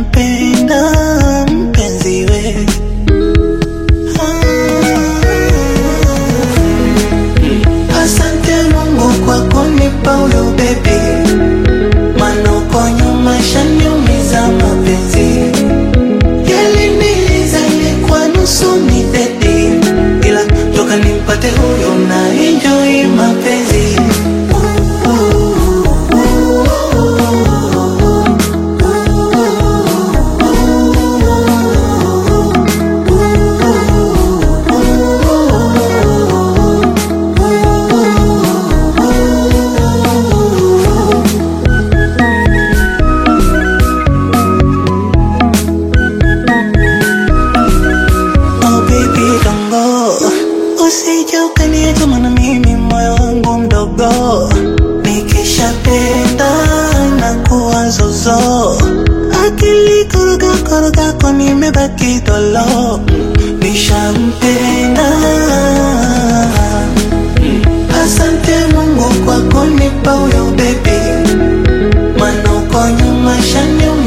nishampenda mpenzi we Ah. Asante Mungu kwa kunipa huyo baby, maana uko nyuma shaniumiza mapenzi yaliniliza ilikuwa nusu ni dedi, ila toka nimpate huyo na enjoy mapenzi Oh baby don't go Usije ukaniacha maana mimi moyo wangu mdogo Nikishapenda na kuwa zozo Akili koroga koroga kwa nimebaki dolo Nishampenda Asante Mungu kwa kunipa huyo baby Maana uko nyuma shaniumiza